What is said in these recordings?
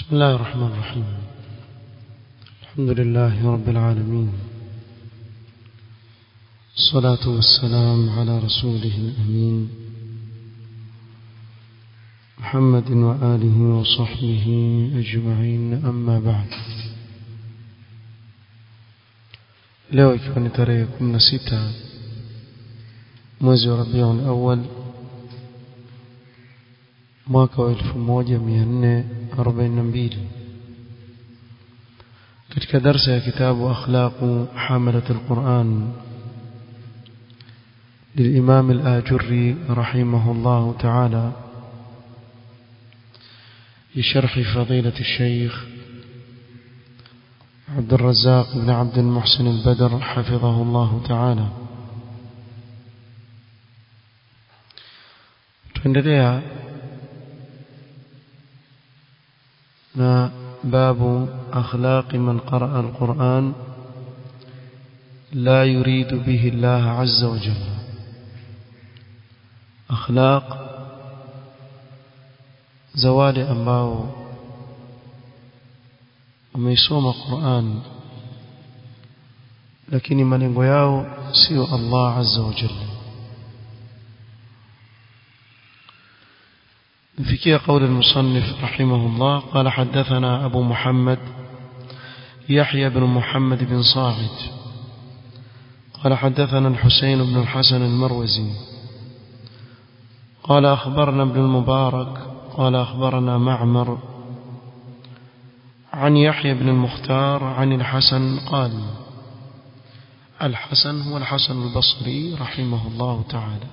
بسم الله الرحمن الرحيم الحمد لله رب العالمين الصلاة والسلام على رسوله الأمين محمد وآله وصحبه أجمعين أما بعد leo ikiwa ni tarehe 16 mwezi wa Rabiul Awwal mwaka wa 1442 katika darsa ya kitabu akhlaqu hamalat alquran للإمام الآجري رحمه الله تعالى بشرح فضيلة الشيخ عبد الرزاق بن عبد المحسن البدر حفظه الله تعالى tuendelea na babu akhlaq man qaraa alquran la yuridu bihi Allah azza wa jalla akhlaq za wale ambao wameisoma Qur'an lakini malengo yao sio Allah azza wa jalla نفكي قول المصنف رحمه الله قال حدثنا أبو محمد يحيى بن محمد بن صاعد قال حدثنا الحسين بن الحسن المروزي قال أخبرنا ابن المبارك قال أخبرنا معمر عن يحيى بن المختار عن الحسن قال الحسن هو الحسن البصري رحمه الله تعالى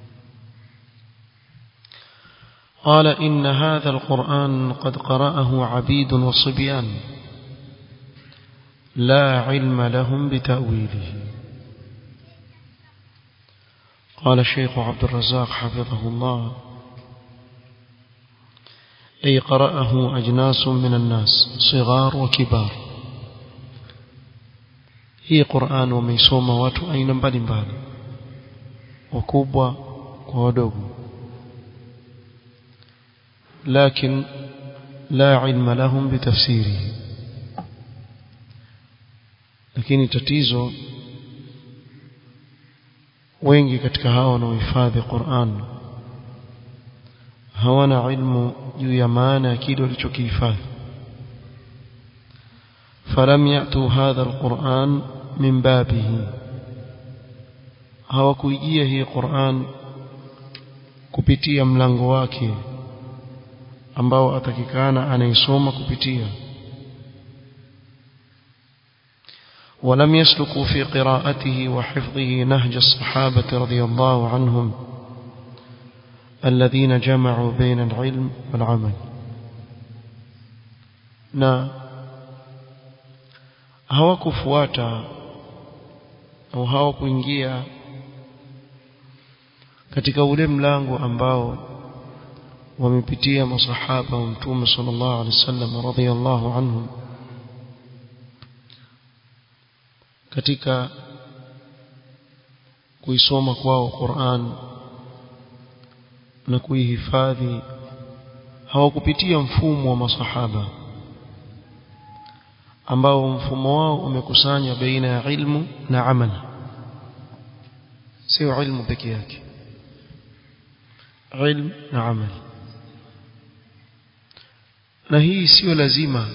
قال إن هذا القرآن قد قرأه عبيد وصبيان لا علم لهم بتأويله قال الشيخ عبد الرزاق حفظه الله أي قرأه أجناس من الناس صغار وكبار هي قرآن وميسوم watu aina mbalimbali wakubwa kwa wadogo لكن لا علم لهم بتفسيره lakini tatizo wengi katika hao wanaohifadhi Qur'an hawana ilmu juu ya maana ya kile walichokihifadhi falam yatu hadha alquran min babihi hawakuijia hii Qur'an kupitia mlango wake ambao atakikana anaisoma kupitia ولم يسلكوا في قراءته وحفظه نهج الصحابة رضي الله عنهم الذين جمعوا بين العلم والعمل na hawakufuata au hawakuingia katika ule mlango ambao wamepitia masahaba wa mtume sallallahu alaihi wasallam radhiyallahu anhum katika kuisoma kwao Qur'an na kuihifadhi hawakupitia mfumo wa masahaba ambao mfumo wao umekusanya baina ya ilmu na amali sio ilmu peke yake ilmu na amali na hii sio lazima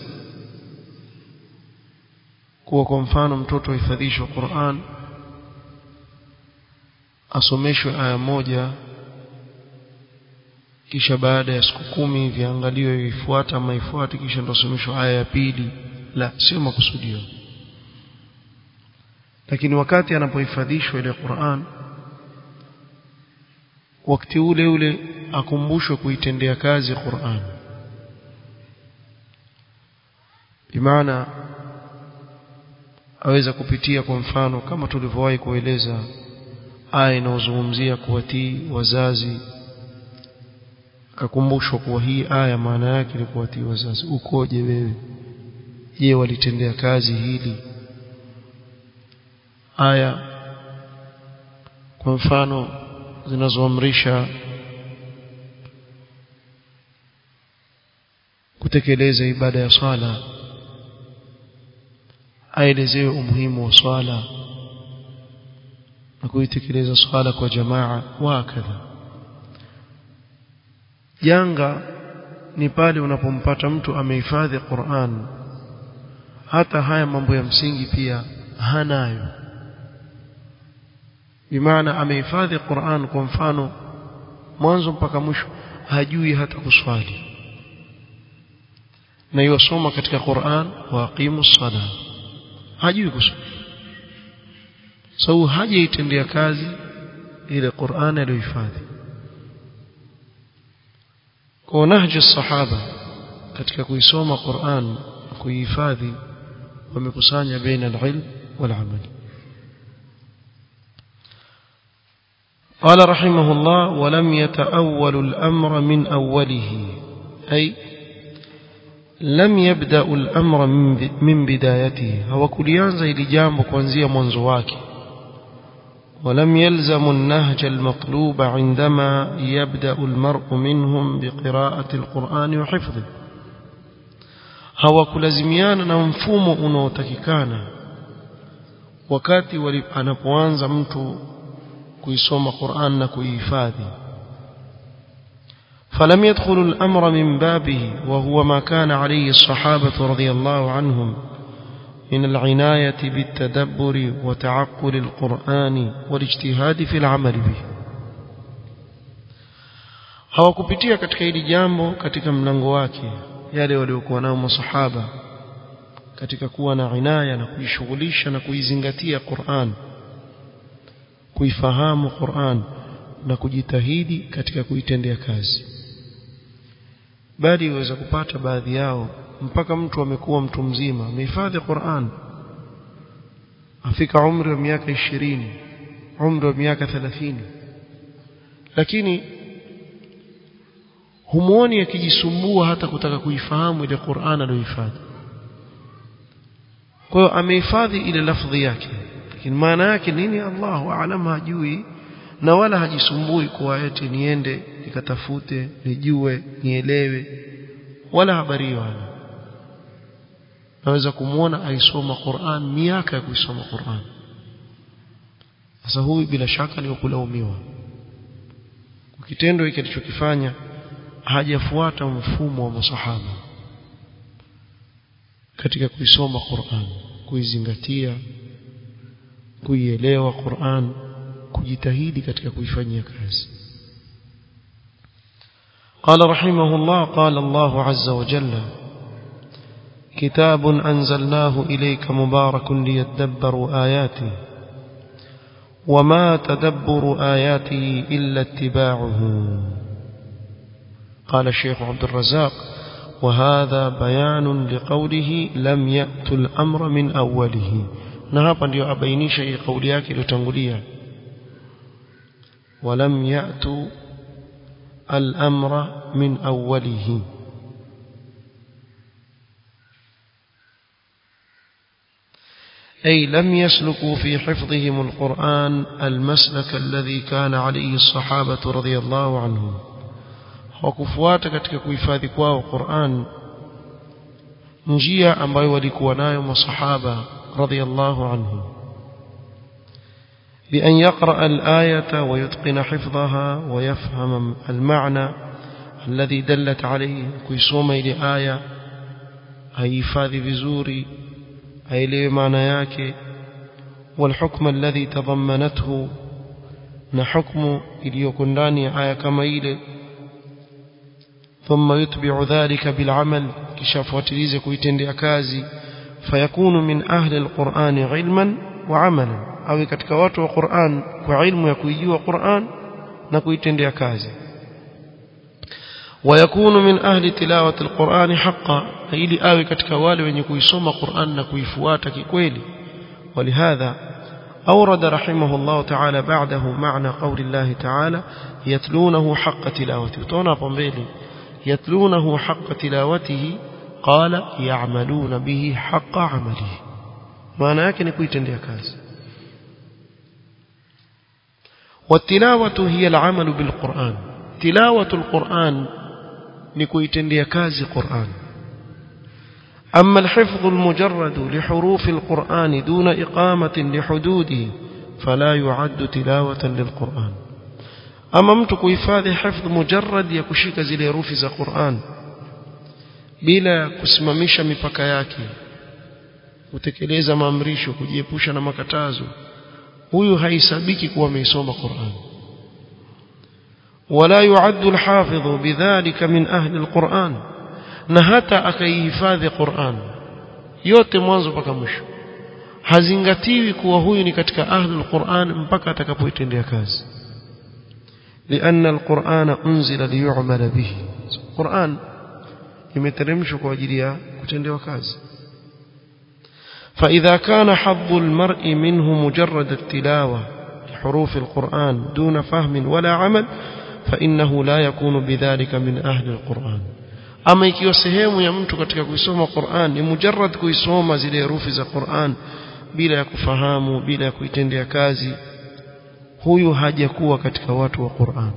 kuwa kwa mfano mtoto ahifadhishwe Qur'an asomeshwe aya moja kisha baada ya siku kumi viangaliwe ifuata ama ifuate kisha ndo asomeshwe aya ya pili la sio makusudio lakini wakati anapohifadhishwa ile Qur'an wakati ule ule akumbushwe kuitendea kazi Qur'an bimaana aweza kupitia kwa mfano kama tulivyowahi kueleza aya inayozungumzia kuwatii wazazi akakumbushwa kuwa hii aya maana yake ni kuwatii wazazi ukoje wewe je walitendea kazi hili aya kwa mfano zinazoamrisha kutekeleza ibada ya swala aelezewe umuhimu wa swala na kuitekeleza swala kwa jamaa wakadha janga ni pale unapompata mtu amehifadhi Qur'an hata haya mambo ya msingi pia hanayo bimaana amehifadhi Qur'an kwa mfano mwanzo mpaka mwisho hajui hata kuswali na yosoma katika Qur'an wa aqimu sala hajui kuswali sababu so, hajaitendea kazi ile Qur'an aliyohifadhi kwa nahji sahaba katika kuisoma Qur'an kuihifadhi wamekusanya baina al-ilm wal-amal قال رحمه الله ولم يتأول الأمر من أوله أي لم يبدأ الأمر من بدايته هو كليانزا إلي جامب كونزيا منزواك ولم يلزم النهج المطلوب عندما يبدأ المرء منهم بقراءة القرآن وحفظه hawakulazimiana na mfumo unaotakikana wakati anapoanza mtu kuisoma Qur'an na kuihifadhi فلم يدخل الأمر من بابه وهو ما كان عليه الصحابة رضي الله عنهم من العناية بالتدبر وتعقل القرآن والاجتهاد في العمل به hawakupitia katika hili jambo katika mlango wake yale waliokuwa nao masahaba katika kuwa na inaya na kujishughulisha na kuizingatia Qur'an kuifahamu Qur'an na kujitahidi katika kuitendea kazi bali uweza kupata baadhi yao mpaka mtu amekuwa mtu mzima amehifadhi Qur'an afika umri wa miaka ishirini umri wa miaka thelathini lakini humuoni akijisumbua hata kutaka kuifahamu ile Qur'an aliyohifadhi kwa hiyo amehifadhi ile lafdhi yake lakini maana yake nini Allahu aalam hajui na wala hajisumbui kwa eti niende nikatafute nijue nielewe wala habari wala naweza kumwona aisoma Qur'an miaka ya kuisoma Qur'an sasa huyu bila shaka ni kulaumiwa kitendo hiki alichokifanya hajafuata mfumo wa masahaba katika kuisoma Qur'an kuizingatia kuielewa Qur'an kujitahidi katika kuifanyia kazi قال رحمه الله قال الله عز وجل كتاب أنزلناه إليك مبارك ليدبروا آياته وما تدبر آياته إلا اتباعه قال الشيخ عبد الرزاق وهذا بيان لقوله لم يأت الأمر من أوله نهابا ndio abainisha hii kauli yake iliyotangulia ولم يأتوا الأمر من أوله أي لم يسلكوا في حفظهم القرآن المسلك الذي كان عليه الصحابة رضي الله عنهم hawakufuata katika kuhifadhi kwao Qur'an njia ambayo walikuwa nayo masahaba radhiyallahu anhum بأن يقرأ الآية ويتقن حفظها ويفهم المعنى الذي دلت عليه كيسوم إلى آية هيفاذي بزوري أيلي معنى ياك والحكم الذي تضمنته نحكم إليكن لاني آية كما إلي ثم يتبع ذلك بالعمل كشاف وتليزك ويتندي أكازي فيكون من أهل القرآن علما وعملا awe katika watu wa Qur'an kwa ilmu ya kuijua Qur'an na kuitendea kazi ويكون من أهل تلاوة القرآن حقا ili awe katika wale wenye kuisoma Qur'an na kuifuata kikweli ولهذا أورد رحمه الله تعالى بعده معنى قول الله تعالى يتلونه حق تلاوته تونا بمبيلي يتلونه حق تلاوته قال يعملون به حق عمله maana yake ni kuitendea kazi والتلاوة هي العمل بالقرآن تلاوة القرآن نكويتندي كازي قرآن أما الحفظ المجرد لحروف القرآن دون إقامة لحدوده فلا يعد تلاوة للقرآن أما mtu kuhifadhi hifdh mujarrad ya kushika zile herufi za Qur'an bila kusimamisha mipaka yake kutekeleza maamrisho kujiepusha na makatazo huyu haisabiki kuwa ameisoma Qur'an wala yu'addu al-hafidhu bidhalika min ahli al-Qur'an na hata akaihifadhi Qur'an yote mwanzo mpaka mwisho hazingatiwi kuwa huyu ni katika ahli al-Qur'an mpaka atakapoitendea kazi لأن القرآن أنزل ليعمل به القرآن imeteremshwa kwa ajili ya kutendewa kazi فإذا كان حظ المرء منه مجرد التلاوة لحروف القرآن دون فهم ولا عمل فإنه لا يكون بذلك من أهل القرآن ama ikiwa sehemu ya mtu katika kuisoma Qur'an ni mujarrad kuisoma zile herufi za Qur'an bila ya kufahamu bila ya kuitendea kazi huyu hajakuwa katika watu wa Qur'an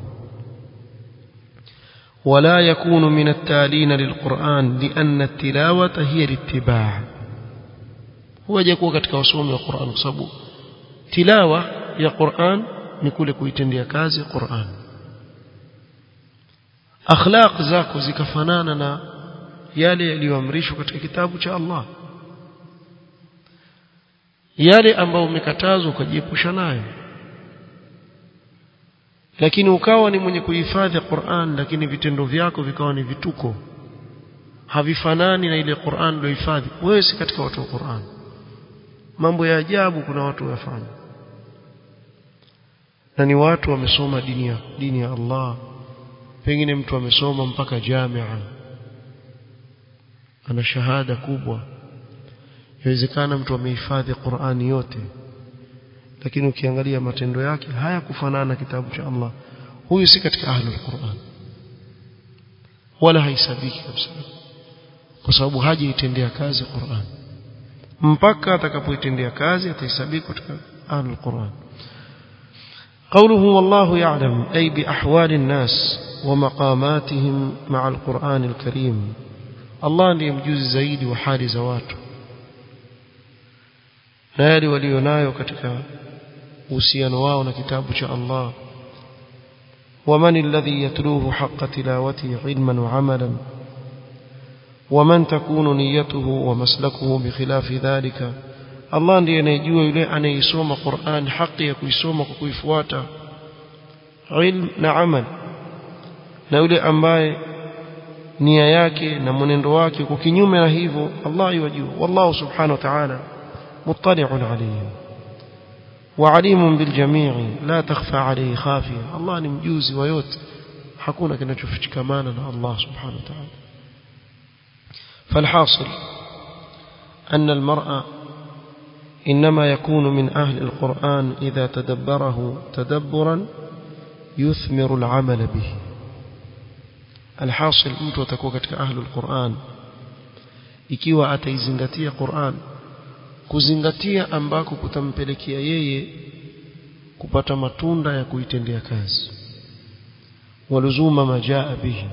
ولا يكون من التالين للقرآن لأن التلاوة هي الاتباع هو hajakuwa katika wasomi wa Qur'an kwa sababu tilawa ya Qur'an ni kule kuitendea kazi Qur'an akhlaq zako zikafanana na yale yaliyoamrishwa katika kitabu cha Allah yale ambayo umekatazwa ukajiepusha nayo lakini ukawa ni mwenye kuhifadhi Qur'an lakini vitendo vyako vikawa ni vituko havifanani na ile Qur'an uliyohifadhi wewe si katika watu wa Qur'an mambo ya ajabu kuna watu wafanya na ni watu wamesoma dini ya dini ya Allah pengine mtu amesoma mpaka jamia ana shahada kubwa inawezekana mtu amehifadhi Qur'ani yote lakini ukiangalia matendo yake hayakufanana na kitabu cha Allah huyu si katika ahlul Qur'an wala haisabiki kabisa kwa sababu hajaitendea kazi Qur'an mpaka atakapoitendea kazi atahesabika katika ahlul Qur'an قوله والله يعلم أي بأحوال الناس ومقاماتهم مع القرآن الكريم الله ndiye mjuzi zaidi wa hali za watu na yale walionayo katika uhusiano wao na kitabu cha Allah ومن الذي يتلوه حق تلاوته علما وعملا ومن تكون نيته ومسلكه بخلاف ذلك Allah ndiye anayejua yule anayesoma Qur'an haki ya kuisoma kwa kuifuata ilm na amal na yule ambaye nia yake na mwenendo wake kwa kinyume na hivyo Allah yajua wallahu subhanahu wa ta'ala muttali'un alayhim وعليم بالجميع لا تخفى عليه خافية الله ni mjuzi wa yote hakuna kinachofichikamana na Allah subhanahu wa ta'ala فالحاصل أن المرأة إنما يكون من أهل القرآن إذا تدبره تدبرا يثمر العمل به الحاصل mtu atakuwa katika ahli alquran ikiwa ataizingatia Qur'an kuzingatia ambako kutampelekea yeye kupata matunda ya kuitendea kazi waluzuma majaa bihi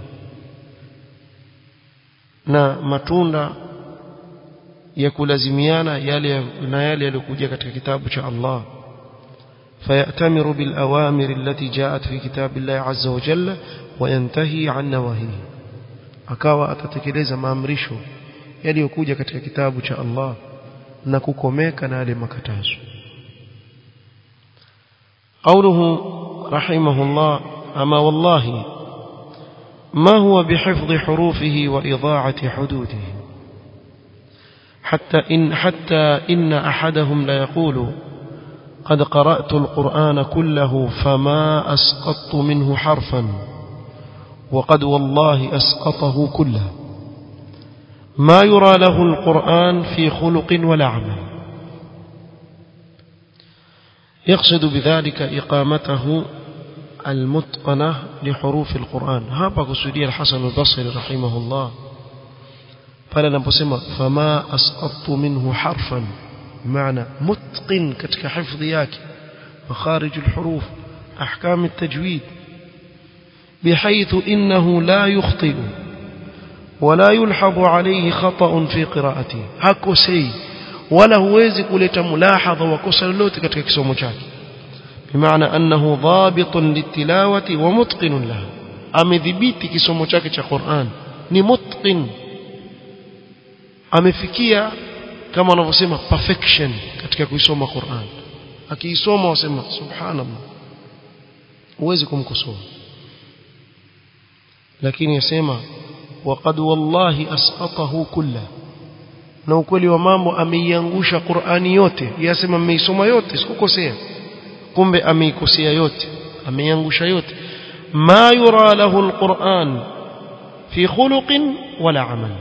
na matunda ya kulazimiana yale na yale yaliyokuja katika kitabu cha Allah فيأتمر بالأوامر التي جاءت في كتاب الله عز وجل وينتهي عن نواهيه akawa atatekeleza maamrisho yaliyokuja katika kitabu cha Allah na kukomeka na yale makatazo قوله رحمه الله أما والله ما هو بحفظ حروفه وإضاعة حدوده حتى إن, حتى إن أحدهم ليقول قد قرأت القرآن كله فما أسقطت منه حرفا وقد والله أسقطه كله ما يرى له القرآن في خلق ولا عمل يقصد بذلك إقامته المتقنة لحروف القرآن هذا قصدي الحسن البصري رحمه الله pale anaposema fama asqattu minhu harfan maana mutqin katika hifdhi yake makharij alhuruf ahkam altajwid بحيث إنه لا يخطئ wala yulhabu alayhi khata'un fi qira'atihi hakosei wala huwezi kuleta mulahadha wa kosa lolote katika kisomo chake bimaana annahu dhabitun litilawati wa mutqinun laha amedhibiti kisomo chake cha Qur'an ni mutqin amefikia kama wanavyosema perfection katika kuisoma Qur'an akiisoma wasema subhanallah huwezi kumkosoa lakini yasema waqad wallahi asqatahu kulla na ukweli wa mambo ameiangusha Qur'ani yote yasema mmeisoma yote sikukosea kumbe ameikosea yote ameiangusha yote ma yura lahu alquran fi khuluqin wala amal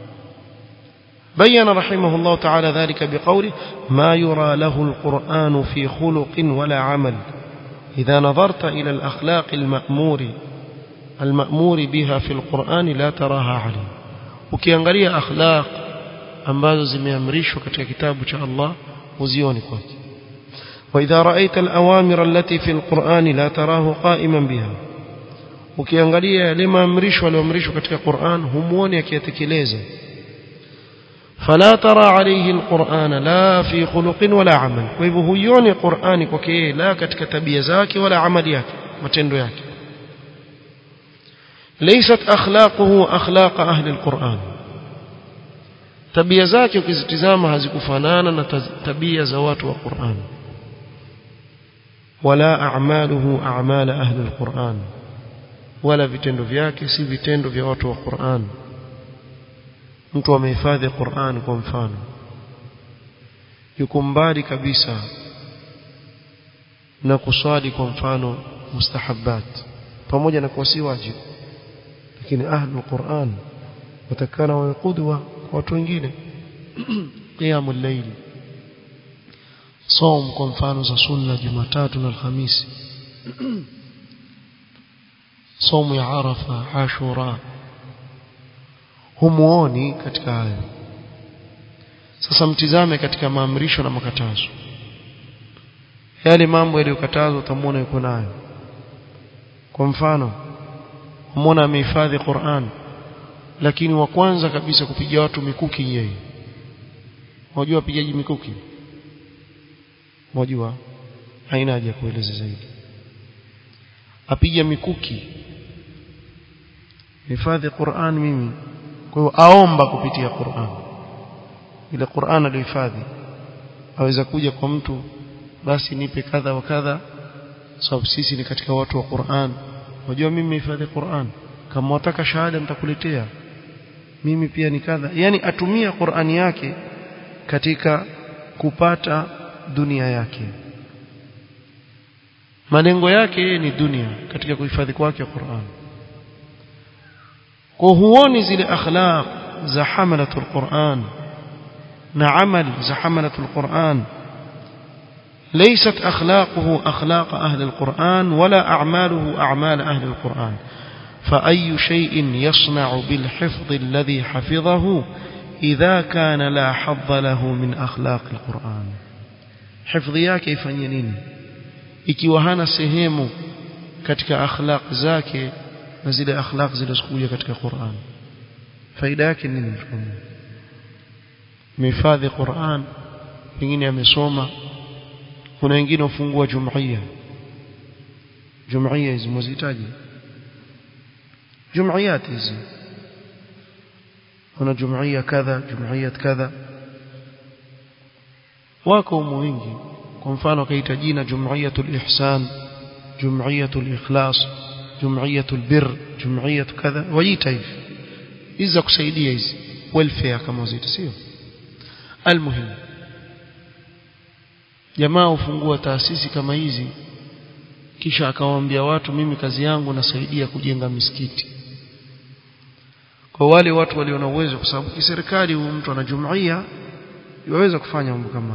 بين رحمه الله تعالى ذلك بقوله ما يرى له القرآن في خلق ولا عمل إذا نظرت إلى الأخلاق المأمور المأمور بها في القرآن لا تراها عليه ukiangalia akhlaq ambazo zimeamrishwa katika kitabu cha Allah uzioni kwake واذا رايت الاوامر التي في القرآن لا تراه قائما بها ukiangalia yale maamrisho yaliyoamrishwa katika Qur'an humuoni akiyatekeleza فلا ترى عليه القرآن لا في خلق ولا عمل فهو huioni Qur'ani kwake la katika tabia zake wala amali yake matendo yake ليست اخلاقه اخلاق اهل القرآن tabia zake ukizitizama hazikufanana na tabia za watu wa Qur'an wala a'maluhu a'mal ahli al-Qur'an wala vitendo vyake si vitendo vya watu wa Qur'an mtu amehifadhi Qur'an kwa mfano yuko mbali kabisa na kuswali kwa mfano mustahabbat pamoja na kuwa si wajibu lakini ahli al-Qur'an watakana wa qudwa kwa watu wengine qiyamul layl صوم kwa mfano za sunna Jumatatu na Alhamisi somo ya Arafa Ashura humuoni katika hayo sasa mtizame katika maamrisho na makatazo yale mambo yaliyokatazwa utamwona yuko nayo kwa mfano umwona amehifadhi Qur'an lakini wa kwanza kabisa kupiga watu mikuki yeye unajua wapigaji mikuki unajua haina haja kueleza zaidi apiga mikuki hifadhi Qur'an mimi kwa hiyo aomba kupitia Qur'an ile Qur'an aliyohifadhi aweza kuja kwa mtu basi nipe kadha wa kadha sababu sisi ni katika watu wa Qur'an unajua mimi nimehifadhi Qur'an kama wataka shahada nitakuletea mimi pia ni kadha yani atumia Qur'ani yake katika kupata dunia yake malengo yake ni dunia katika kuhifadhi kwake Qur'an kwa huoni zile akhlaq za hamalatul Qur'an na amal za hamalatul Qur'an ليست أخلاقه أخلاق أهل القرآن ولا أعماله أعمال أهل القرآن فأي شيء يصنع بالحفظ الذي حفظه إذا كان لا حظ له من أخلاق القرآن حفظ yake ifanye nini ikiwa hana sehemu katika akhlaq zake na zile akhlaq zilizokuja katika Qur'an faida yake nini mhifadhi Qur'an pengine amesoma kuna wengine ufungua jumuiya jumuiya hizi mzihitaji جمعيات hizi kuna jumuiya kadha jumuiya kadha wako wengi kwa mfano kaita jina jumuiyatul ihsan jumuiyatul ikhlas jumuiyatul bir jumuiyatul kadha wajiita hivi hizi za kusaidia hizi welfare kama zita sio almuhim jamaa ufungua taasisi kama hizi kisha akawaambia watu mimi kazi yangu nasaidia kujenga misikiti kwa wale watu walio na uwezo kwa sababu kiserikali huyu mtu ana jumuiya yaweza kufanya mambo kama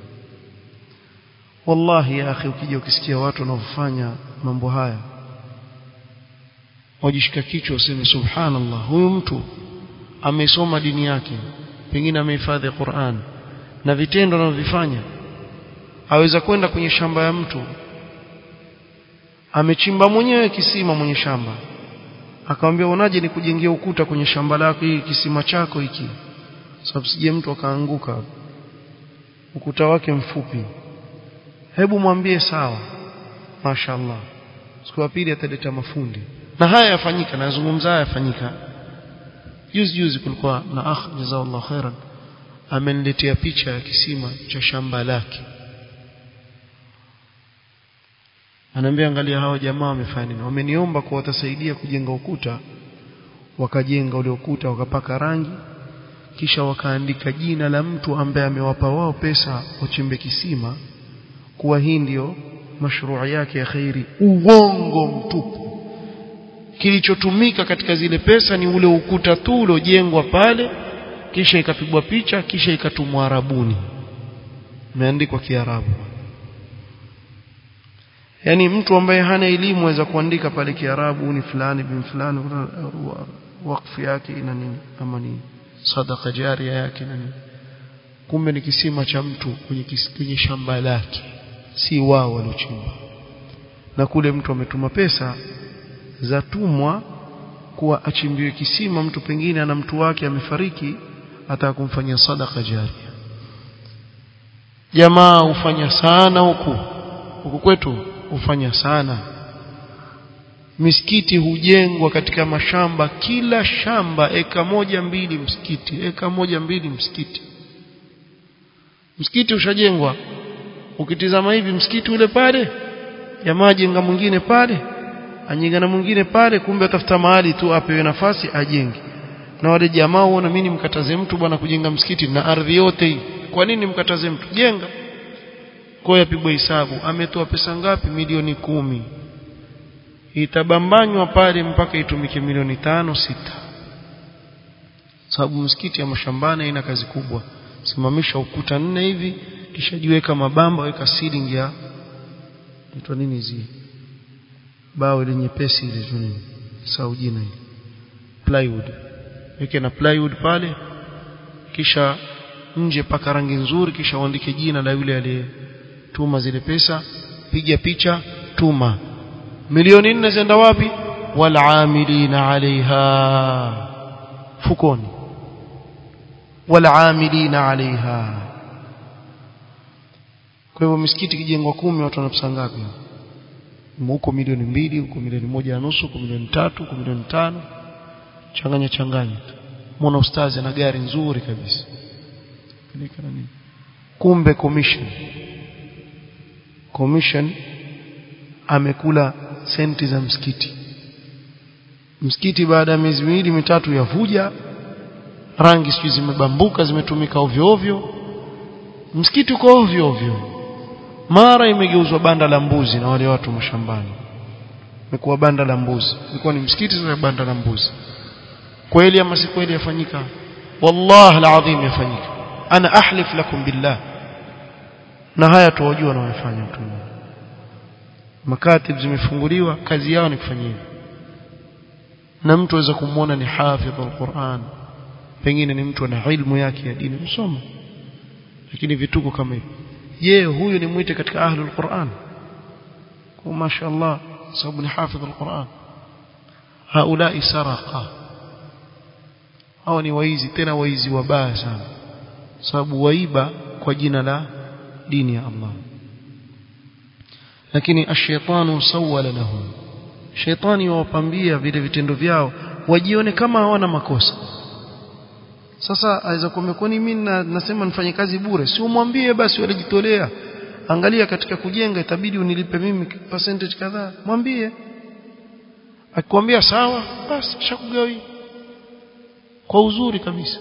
wallahi ya akhi ukija ukisikia watu wanaofanya mambo haya wajishika kichwa useme subhanallah huyu mtu amesoma dini yake pengine amehifadhi Qur'an na vitendo anavyofanya aweza kwenda kwenye shamba ya mtu amechimba mwenyewe kisima mwenye shamba akamwambia unaje nikujengea ukuta kwenye shamba lako hii kisima chako hiki sababu sije mtu akaanguka ukuta wake mfupi hebu mwambie sawa mashaallah siku ya pili ataleta mafundi na haya yafanyika nazungumza haya yafanyika juzi juzi kulikuwa na akh jazakallahu khairan ameniletea picha ya kisima cha shamba lake anaambia angalia hawa jamaa wamefanya nini wameniomba kwa watasaidia kujenga ukuta wakajenga ule ukuta wakapaka rangi kisha wakaandika jina la mtu ambaye amewapa wao pesa wachimbe kisima kuwa hii ndio mashruu yake ya khairi uongo mtupu kilichotumika katika zile pesa ni ule ukuta tu uliojengwa pale kisha ikapigwa picha kisha ikatumwa Arabuni imeandikwa Kiarabu yani mtu ambaye hana elimu aweza kuandika pale Kiarabu ni fulani bin fulani wakfu yake ina nini ama ni sadaka jaria yake na nini kumbe ni kisima cha mtu kwenye, kwenye shamba lake si wao waliochimba na kule mtu ametuma pesa zatumwa kuwa achimbiwe kisima mtu pengine ana mtu wake amefariki ataka kumfanyia sadaka jaria jamaa hufanya sana huku huku kwetu hufanya sana misikiti hujengwa katika mashamba kila shamba eka moja mbili msikiti eka moja mbili msikiti msikiti ushajengwa ukitizama hivi msikiti ule pale jamaa jenga mwingine pale ajenga na mwingine pale kumbe atafuta mahali tu apewe nafasi ajenge na wale jamaa huona mimi nimkataze mtu bwana kujenga msikiti na ardhi yote hii kwa nini mkataze mtu jenga kwa yapigwa hisabu ametoa pesa ngapi milioni kumi itabambanywa pale mpaka itumike milioni tano sita sababu msikiti ya mashambani ina kazi kubwa simamisha ukuta nne hivi kisha jiweka mabamba weka ceiling ya itwa nini hizi bao ile nyepesi ile tu nini sau jina ile plywood weke na plywood pale kisha nje paka rangi nzuri kisha uandike jina la yule aliyetuma zile pesa piga picha tuma milioni nne zenda wapi walamilina alaiha fukoni walamilina alaiha kwa hivyo misikiti kijengwa kumi watu wanapesa ngapi huko milioni mbili huko milioni moja na nusu huko milioni tatu huko milioni tano changanya changanya muona ustazi ana gari nzuri kabisa kumbe commission commission amekula senti za msikiti msikiti baada ya miezi miwili mitatu yavuja rangi sijui zimebambuka zimetumika ovyo ovyo msikiti uko ovyo ovyo mara imegeuzwa banda la mbuzi na wale watu mashambani imekuwa banda la mbuzi ilikuwa ni msikiti sasa banda la mbuzi kweli ama si kweli yafanyika wallahi alazim yafanyika ana ahlif lakum billah na haya tuwajua na wanafanya mtu makatib zimefunguliwa kazi yao ni kufanya hivyo na mtu aweza kumwona ni hafidh alquran pengine ni mtu ana ilmu yake ya dini msoma lakini vituko kama hivi je huyu ni mwite katika ahlul quran kwa mashaallah sababu ni hafidh alquran haulai saraqa hao ni waizi tena waizi wabaya sana sababu waiba kwa jina la dini ya Allah lakini ashaitanu sawala lahum shaitani wawapambia vile vitendo vyao wajione kama hawana makosa sasa aweza kuambia kwani mimi nasema nifanye kazi bure si umwambie basi walijitolea angalia katika kujenga itabidi unilipe mimi percentage kadhaa mwambie akikwambia sawa basi shakugawi kwa uzuri kabisa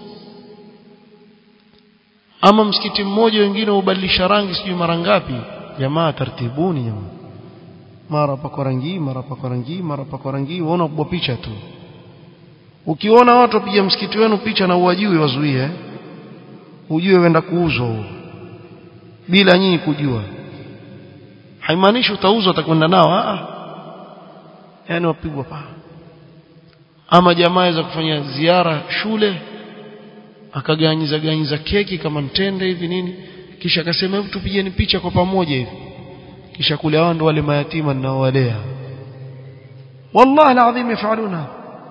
ama msikiti mmoja wengine ubadilisha rangi sijui mara ngapi jamaa tartibuni jamaa mara pako rangi mara pako rangi mara pako rangi waona kubwa picha tu ukiona watu wapiga msikiti wenu picha na uwajui wazuie ujue wenda kuuzwa huo bila nyinyi kujua haimaanishi utauzwa utakwenda nao a yani wapigwa pa ama jamaa za kufanya ziara shule akaganyiza ganyiza keki kama mtende hivi nini kisha akasema hebu tupigeni picha kwa pamoja hivi kisha kule hao ndo wale mayatima ninaowalea wallahi alazim yafaluna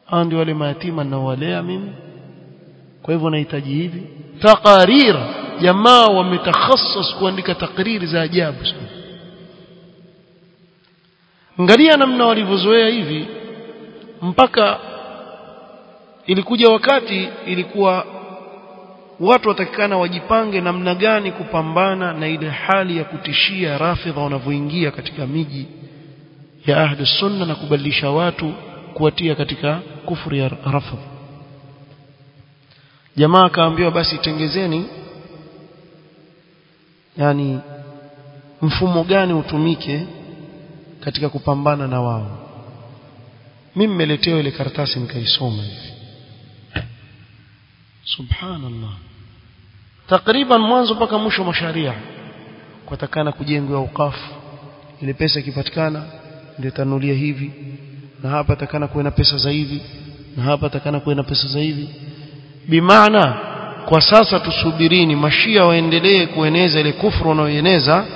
hao ndio wale mayatima ninaowalea mimi kwa hivyo nahitaji hivi taqarir jamaa wametakhassas kuandika takriri za ajabu sana angalia namna walivyozoea hivi mpaka ilikuja wakati ilikuwa watu watakikana wajipange namna gani kupambana na ile hali ya kutishia rafidha wanavyoingia katika miji ya ahli sunna na kubadilisha watu kuwatia katika kufuri ya rafidh jamaa akaambiwa basi tengezeni yani mfumo gani utumike katika kupambana na wao mimi nimeletewa ile karatasi nikaisoma hivi subhanallah takriban mwanzo mpaka mwisho masharia kutakana kujengwa ukafu ile pesa ikipatikana ndio tanulia hivi na hapa takana kuwe na pesa za hivi na hapa takana kuwe na pesa za hivi bimaana kwa sasa tusubirini mashia waendelee kueneza ile kufru wanaoeneza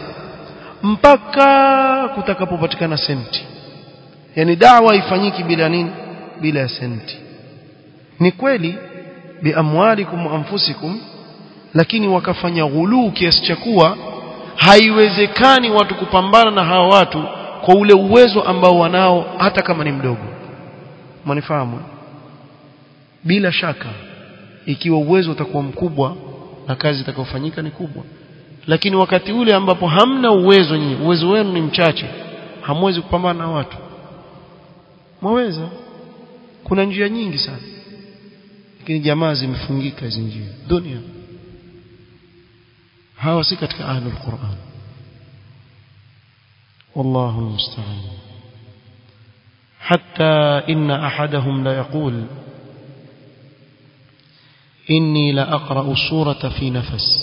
mpaka kutakapopatikana senti yani dawa ifanyiki bila nini bila ya senti ni kweli biamwalikum anfusikum lakini wakafanya ghuluu kiasi cha kuwa haiwezekani watu kupambana na hawa watu kwa ule uwezo ambao wanao hata kama ni mdogo mwanifahamu bila shaka ikiwa uwezo utakuwa mkubwa na kazi itakayofanyika ni kubwa lakini wakati ule ambapo hamna uwezo nyinyi uwezo wenu ni mchache hamwezi kupambana na watu mwaweza kuna njia nyingi sana lakini jamaa zimefungika hizo njia dunia hawa si katika ahlul Qur'an والله المستعان حتى إن أحدهم لا يقول إني لأقرأ السورة في نفس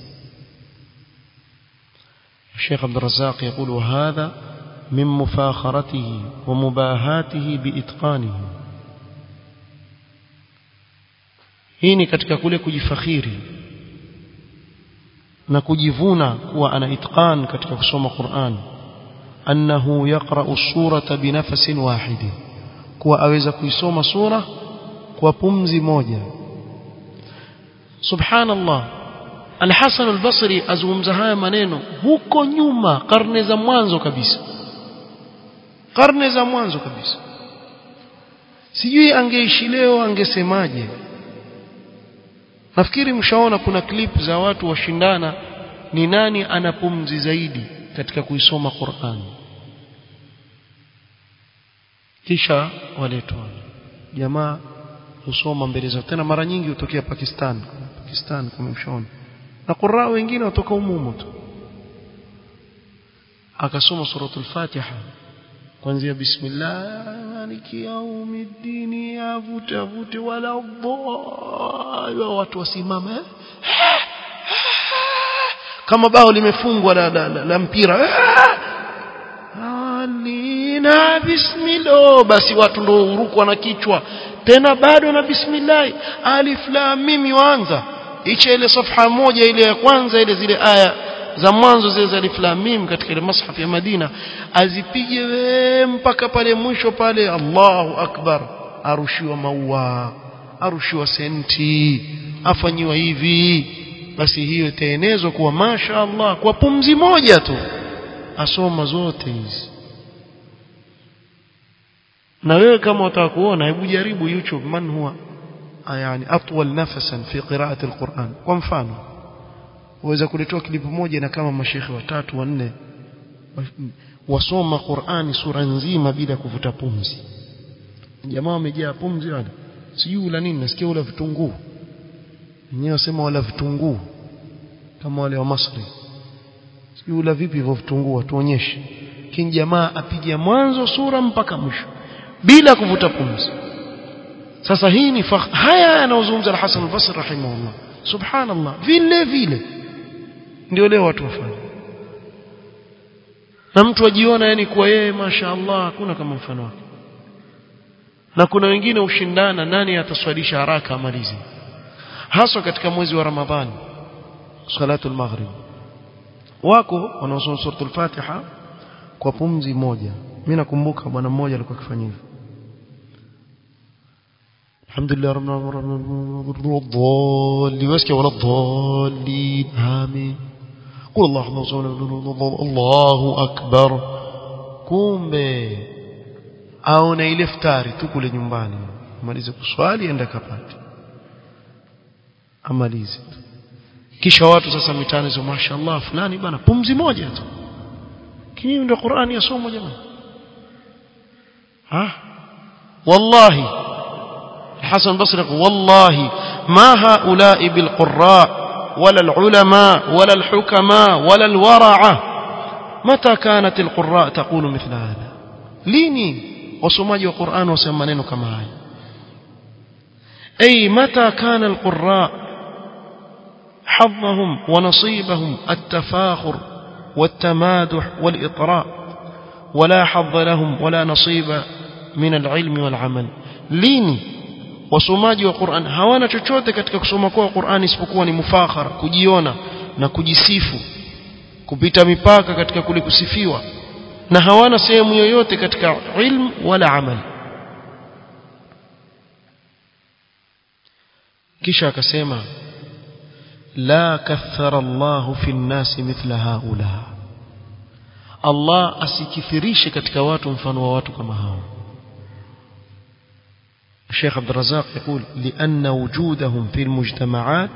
الشيخ عبد الرزاق يقول وهذا من مفاخرته ومباهاته بإتقانه hii ni katika kule kujifakhiri na kujivuna kuwa ana itqan katika kusoma Qur'an annahu yaqra'u surata binafasin wahidi kuwa aweza kuisoma sura kwa pumzi moja subhanallah Al-Hasan al-Basri azungumza haya maneno huko nyuma karne za mwanzo kabisa karne za mwanzo kabisa sijui angeishi leo angesemaje nafikiri mshaona kuna clip za watu washindana ni nani ana pumzi zaidi katika kuisoma Qur'an kisha waletwa jamaa husoma mbele zao tena mara nyingi hutokea Pakistan Pakistan kama mshaona na qurra wengine watoka umumu tu akasoma suratul Fatiha kuanzia bismillah maliki yaumiddin yavuta vute wala dhaa watu wasimama kama bao limefungwa la, la, la, la mpira alina bismillah basi watu ndio urukwa na kichwa tena bado na bismillah alif lam mim yuanza icha ile safha moja ile ya kwanza ile zile aya za mwanzo zile za alif lam mim katika ile mashaf ya Madina azipige we mpaka pale mwisho pale Allahu akbar arushiwa maua arushiwa senti afanyiwa hivi basi hiyo itaenezwa kuwa masha Allah kwa pumzi moja tu asoma zote hizi na wewe kama utaka kuona hebu jaribu YouTube man huwa yani atwal nafasan fi qira'ati alquran kwa mfano uweza kuletea klipu moja na kama mashekhe watatu wanne wasoma Qur'ani sura nzima bila kuvuta pumzi jamaa wamejaa pumzi wale sijui ula nini nasikia ula vitunguu wenyewe wasema wala vitunguu kama wale wa Masri sijui ula vipi hivyo vitunguu tuonyeshe kin jamaa apiga mwanzo sura mpaka mwisho bila kuvuta pumzi sasa hii ni haya yanayozungumza al-Hasan al-Basri rahimahullah subhanallah vile vile ndio leo watu wafanya na mtu ajiona yani kuwa yeye mashaallah hakuna kama mfano wake na kuna wengine ushindana nani ataswalisha haraka amalize haswa katika mwezi wa Ramadhani salatul maghrib wako wanaosoma suratul Fatiha kwa pumzi moja mimi nakumbuka bwana mmoja alikuwa akifanya hivyo alhamdulillah rabbil wasikia wala dhalin amin qul Allahu Allahu akbar kumbe aone ile iftari tu kule nyumbani amalize kuswali enda kapate amalize kisha watu sasa mitaani sio mashaallah fulani bana pumzi moja tu kini ndio Qur'ani yasomwa jamani ha wallahi Hasan Basri wallahi ma haula'i bil qurra ولا العلماء ولا الحكماء ولا الورعة متى كانت القراء تقول مثل هذا ليني وسماجي القرآن وسمانين كما هاي أي متى كان القراء حظهم ونصيبهم التفاخر والتمادح والإطراء ولا حظ لهم ولا نصيب من العلم والعمل ليني wasomaji wa Qur'an hawana chochote katika kusoma kwa Qur'an isipokuwa ni mufakhara kujiona na kujisifu kupita mipaka katika kule kusifiwa na hawana sehemu yoyote katika ilmu wala amali kisha akasema la kathara Allahu fi nnasi mithla haula Allah asikithirishe katika watu mfano wa watu kama hao الشيخ عبد الرزاق يقول لأن وجودهم في المجتمعات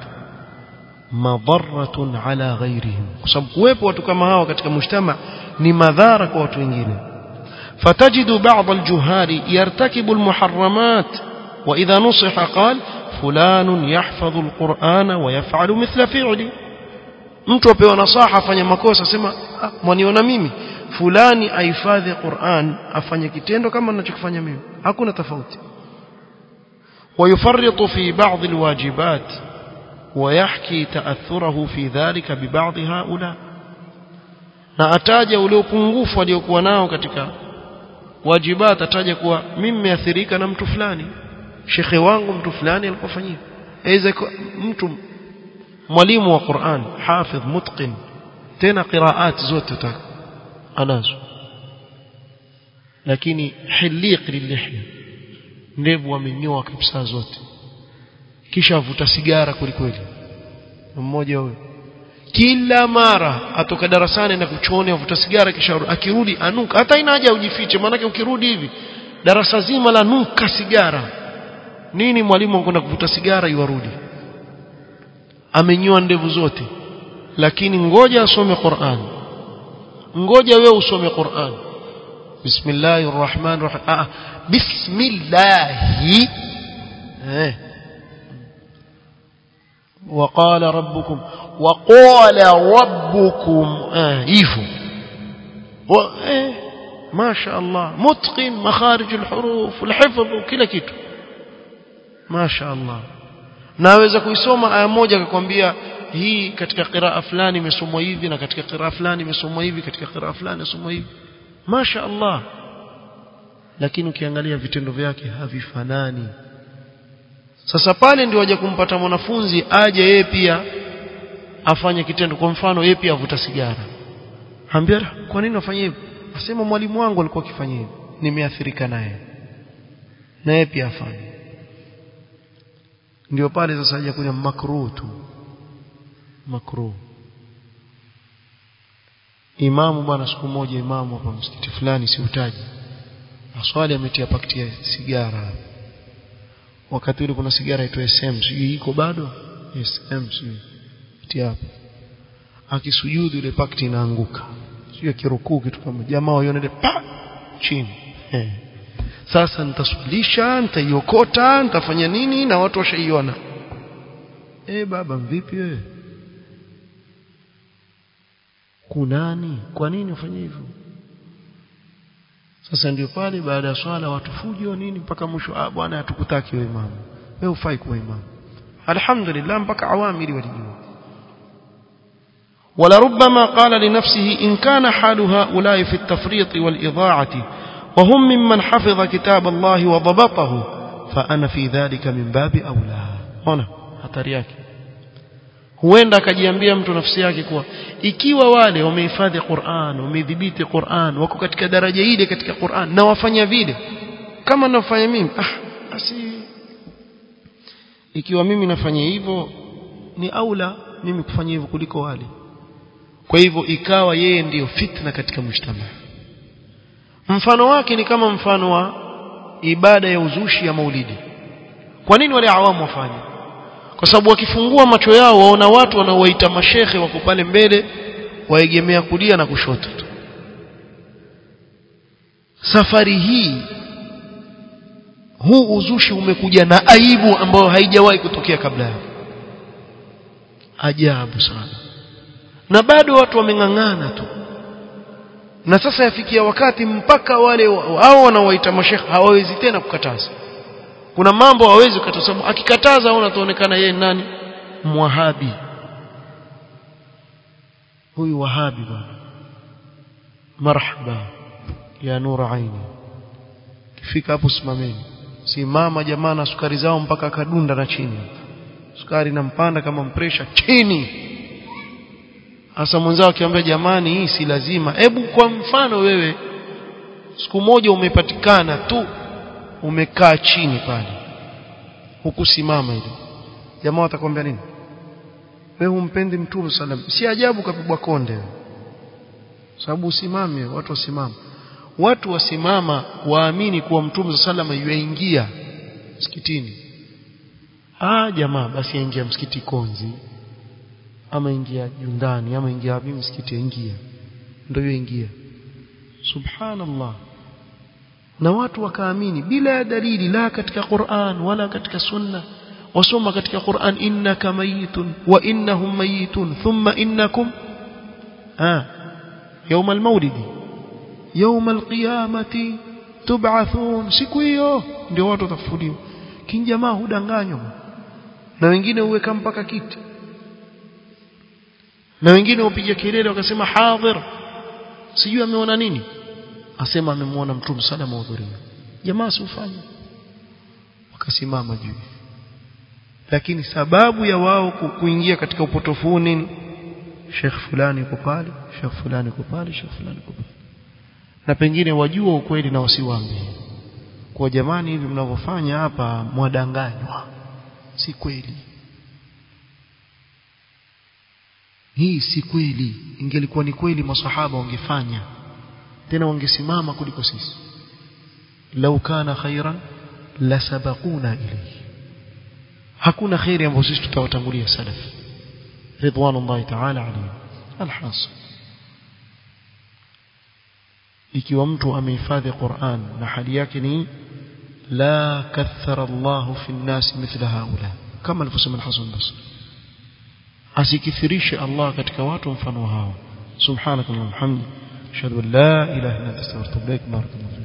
مضرة على غيرهم كسب kuwepo watu kama hao katika mujtama ni madhara kwa watu wengine فتجد بعض الجهال يرتكب المحرمات وإذا نصح قال فلان يحفظ القرآن ويفعل مثل فعلي mtu apewa nasaha afanye makosa sema ah, mwaniona mimi fulani ahifadhi Qur'an afanye kitendo kama ninachokifanya mimi hakuna tofauti ويفرط في بعض الواجبات ويحكي تأثره في ذلك ببعض هؤلاء na ataja ule upungufu aliokuwa nao katika wajibat ataja kuwa mimi nimeathirika na mtu fulani shekhe wangu mtu fulani alikofanyia aidha mtu mwalimu wa Qur'an hafidh mutqin tena qiraat zote taka anazo lakini hiliq lilihya ndevu amenyoa kabisa zote kisha avuta sigara kwelikweli mmoja huyo kila mara atoka darasani na kuchoni avuta sigara kisha akirudi anuka hata ina haja ujifiche maanake ukirudi hivi darasa zima la nuka sigara nini mwalimu anakwenda kuvuta sigara iwarudi amenyoa ndevu zote lakini ngoja asome Qur'an ngoja wewe usome Qur'an bismillahir rahmanir rahim ah bismillah eh وقال ربكم وقال ربكم اه hivyo eh ما شاء الله متقن مخارج الحروف الحفظ وكل kitu ما شاء الله naweza kuisoma aya moja akakwambia hii katika qiraa fulani imesomwa hivi na katika qiraa fulani imesomwa hivi katika qiraa fulani imesomwa hivi masha Allah lakini ukiangalia vitendo vyake havifanani sasa pale ndio waje kumpata mwanafunzi aje yeye pia afanye kitendo kwa mfano yeye pia avuta sigara ambia kwa nini afanye hivyo asema mwalimu wangu alikuwa akifanya hivyo nimeathirika naye na yeye pia afanye ndio pale sasa haja kuja makruh tu makruh imamu bwana siku moja imamu hapa msikiti fulani siutaji aswali ametia pakiti ya sigara wakati ule kuna sigara itwa SM sijui iko bado SM sijui tia hapo akisujudu ile pakiti inaanguka sio kirukuu kitu kama jamaa waione ile pa chini eh sasa nitaswalisha nitaiokota nitafanya nini na watu washaiona eh baba vipi wewe kunani kwa nini ufanye hivyo sasa ndio pale baada ya swala watu fujo nini mpaka mwisho ah bwana hatukutaki wewe imamu wewe ufai kuwa imamu alhamdulillah mpaka awamiri walijua ولربما قال لنفسه إن كان حال هؤلاء في التفريط والإضاعة وهم ممن حفظ كتاب الله وضبطه فأنا في ذلك من باب أولى هنا hatari yake huenda akajiambia mtu nafsi yake kuwa ikiwa wale wamehifadhi Qur'an wamedhibiti Qur'an wako katika daraja ile katika Qur'an na wafanya vile kama nafanya mimi ah basi ikiwa mimi nafanya hivyo ni aula mimi kufanya hivyo kuliko wale kwa hivyo ikawa yeye ndiyo fitna katika mujtama mfano wake ni kama mfano wa ibada ya uzushi ya maulidi kwa nini wale awamu wafanye kwa sababu wakifungua macho yao waona watu wanaowaita mashehe wako pale mbele waegemea kulia na kushoto tu safari hii huu uzushi umekuja na aibu ambayo haijawahi kutokea kabla yake ajabu sana na bado watu wameng'ang'ana tu na sasa yafikia wakati mpaka wale hao wanaowaita mashekhe hawawezi tena kukataza kuna mambo hawezi kukataza sababu akikataza au ataonekana yeye nani mwahabi huyu wahabi bwana marhaba ya nura aini kifika hapo simameni simama jamaa na sukari zao mpaka kadunda na chini sukari nampanda kama mpresha chini hasa mwenzao akiambia jamani hii si lazima hebu kwa mfano wewe siku moja umepatikana tu umekaa chini pale hukusimama ile jamaa watakwambia nini wewe humpendi mtume sallam si ajabu kapigwa konde sababu usimame watu wasimama watu wasimama waamini kuwa mtume sallam yuingia msikitini ah jamaa basi aingia msikiti konzi ama ingia jundani ama ingia wapi msikiti ingia ndio yoingia subhanallah na watu wakaamini bila ya dalili la katika Qur'an wala katika sunna wasoma katika Qur'an innaka mayitun wa innahum mayitun thumma innakum ah يوم المولد يوم القيامة تبعثون siku hiyo ndio watu watafufuliwa kin jamaa hudanganywa na wengine uweka mpaka kiti na wengine upiga kelele wakasema hadhir sijui ameona nini asema amemwona mtume sana mahudhuria jamaa siufanye wakasimama juu lakini sababu ya wao kuingia katika upotofu nini Sheikh fulani yuko pale Sheikh fulani yuko pale Sheikh fulani yuko pale na pengine wajua ukweli na wasiwaambie kwa jamani hivi mnavyofanya hapa mwadanganywa si kweli hii si kweli ingelikuwa ni kweli masahaba wangefanya tena wangesimama kuliko sisi lau kana khairan la sabaquna ilayhi hakuna khairi ambayo sisi tutawatangulia salaf ridwanullahi ta'ala alayhi alhasil ikiwa mtu amehifadhi Qur'an na hali yake ni la kathara Allah fi an-nas mithla haula kama alivyosema al-Hasan Basri asikithirishe Allah katika watu mfano hao subhanakallahumma hamdi ashhadu an la ilaha illa anta astaghfiruka wa atubu ilaik barakallahu